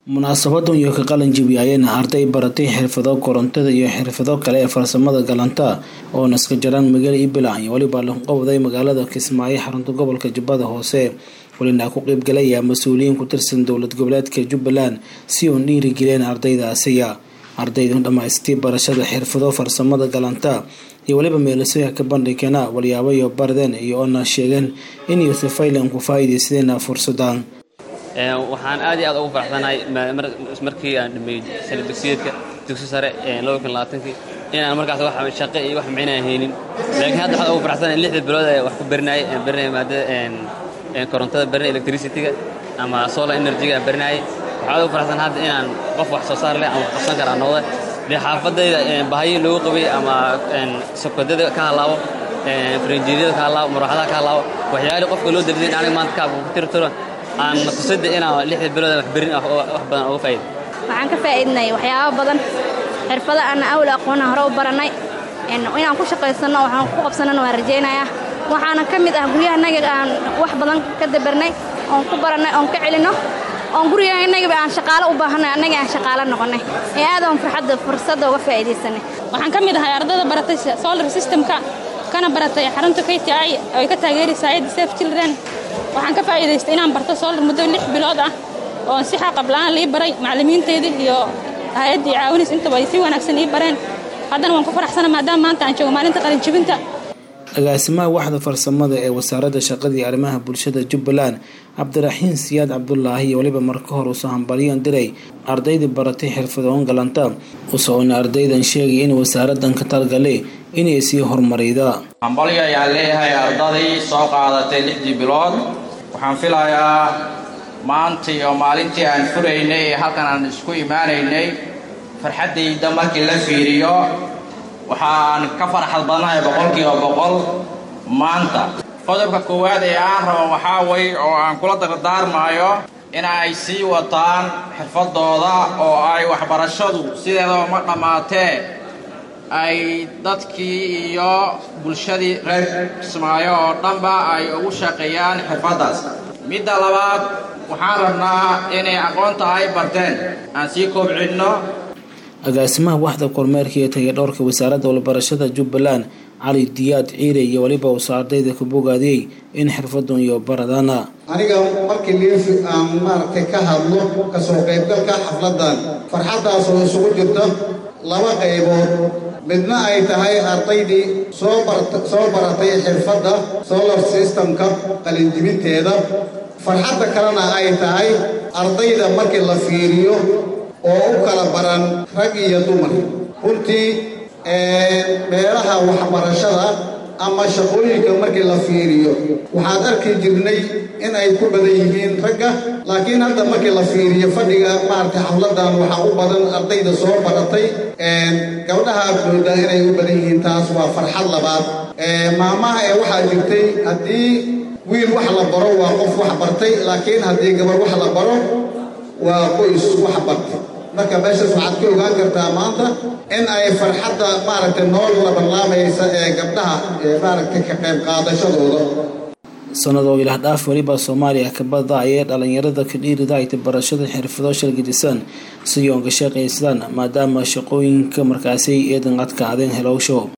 munaasabadan iyo ka qalin jebiyayena arday baratay xirfado korontada iyo xirfado kale ee farsamada galanta oo naska jaraan magaala ibelan iyo weliba lahuqabday magaalada kismaayo xarunta gobolka jubbada hoose welina ku qeybgalaya mas-uuliyiin ku tirsan dowlad goboleedka jubbaland si uun dhiirigeliyeen ardaydaasiya ardaydan dhammaystay barashada xirfado farsamada galanta iyo weliba meelasoya ka bandhigana walyaabo iyo bardeen iyo oona sheegeen in yuusufaylan ku faa'iidaysadeen fursadan waxaan aad iyo aad ugu faraxsanahay markii aan dhameeyey sanadugsiyeedka dugsi sare kii inaan markaas wax shaqo iyo wax micnaan haynin laakiin hadda waxaan ugu faraxsanahay lixda bilood ee wax ku barinayay aan barinayay maadada korontada barinay electricity-ga ama solar energy-ga aan barinayay waxaan ugu faraxsan hadda inaan qof wax soo saar leh ama wax qabsan kara noqda dee xaafadayda bahayo loogu qabay ama sokadada ka halaabo faranjiiryada ka halaabo marawaxadaha ka halaabo waxyaalii qofka loo dardin aniga maanta kaabka ku tirtiro aan tusada inaan lixda bilood wax berin wax badan uga faa'iido waxaan ka faa'iidnay waxyaabo badan xirfado aan awal aqoona hore u barannay inaan ku shaqaysanno waxaan ku qabsanana waan rajaynayaa waxaana ka mid ah guryahanaga aan wax badan ka dabarnay oon ku barannay oon ka celinno oon guryahanagaba aan shaqaalo u baahanay annaga aan shaqaalo noqonnay ee aad oon farxadda fursadda uga faa'iidaysanay waxaan ka mid ahay ardayda baratay solar systemka kana baratay xarunta k t i oo ay ka taageeraysa hayadda safe children waxaan ka faa'iidaystay inaan barto solar muddo lix bilood ah oo si xaqabla-aan lii baray macallimiinteedii iyo hay-addii caawinays intaba ay si wanaagsan ii bareen haddana waan ku faraxsana maadaama maanta aan joogo maalinta qalinjibinta agaasimaha waxda farsamada ee wasaaradda shaqada iyo arrimaha bulshada jubbaland cabdiraxiin siyaad cabdulaahi iyo weliba marka hore usoo hambalyan diray ardaydii baratay xirfadoon galanta usoona ardaydan sheegay in wasaaradan ka talgale inay sii horumarayda hambalyo ayaan leeyahay ardaday soo qaadatay lixdii bilood waxaan filayaa maantii oo maalintii aan furaynay ee halkan aan isku imaanaynay farxaddayda markii la fiiriyo waxaan ka farxad badnahay boqolkiiba boqol maanta qodobka koowaad ee aan rabo waxaa way oo aan kula dardaarmaayo in ay sii wataan xirfadooda oo ay waxbarashadu sideedaba ma dhammaatee ay dadkii iyo bulshadii reer kismaayo oo dhanba ay ugu shaqeeyaan xirfaddaas midda labaad waxaan rabnaa inay aqoonta ay barteen aan sii koobcinno agaasimaha waxda kormeerka iyo tayadhowrka wasaaradda walbarashada jubbaland cali diyaad ciire iyo weliba uusoo ardayda ku bogaadiyey in xirfadun iyo baradana aniga markii liifi aan maaragtay ka hadlo kasoo qaybgalka xafladdan farxaddaasoo isugu jirta laba qaybood midna ay tahay ardaydii soo soo baratay xirfadda solar systemka qalinjibinteeda farxadda kalena ay tahay ardayda markii la fiiriyo oo u kala baran rag iyo dumar runtii meelaha waxbarashada ama shaqooyinka markii la fiiriyo waxaad arki jirnay in ay ku badan yihiin ragga laakiin hadda markii la fiiriyo fadhiga maaragtay xafladdan waxaa u badan ardayda soo baratay gabdhaha moodaa inay u badan yihiin taas waa farxad labaad maamaha ee waxaa jirtay haddii wiil wax la baro waa qof wax bartay laakiin haddii gabar wax la baro waa qoys wax bartay marka meeshaas waxaad ka ogaan kartaa maanta in ay farxadda maaragtay nool labanlaamaysa ee gabdhaha maaragtay ka qayb qaadashadooda sanadoo ilaah dhaaf weliba soomaaliya kabada ayay dhalinyarada ka dhiirida ayta barashada xirfado shalgadisan si yoonka shaqaysadaan maadaama shaqooyinka markaasi eedan adkaadeen helowsho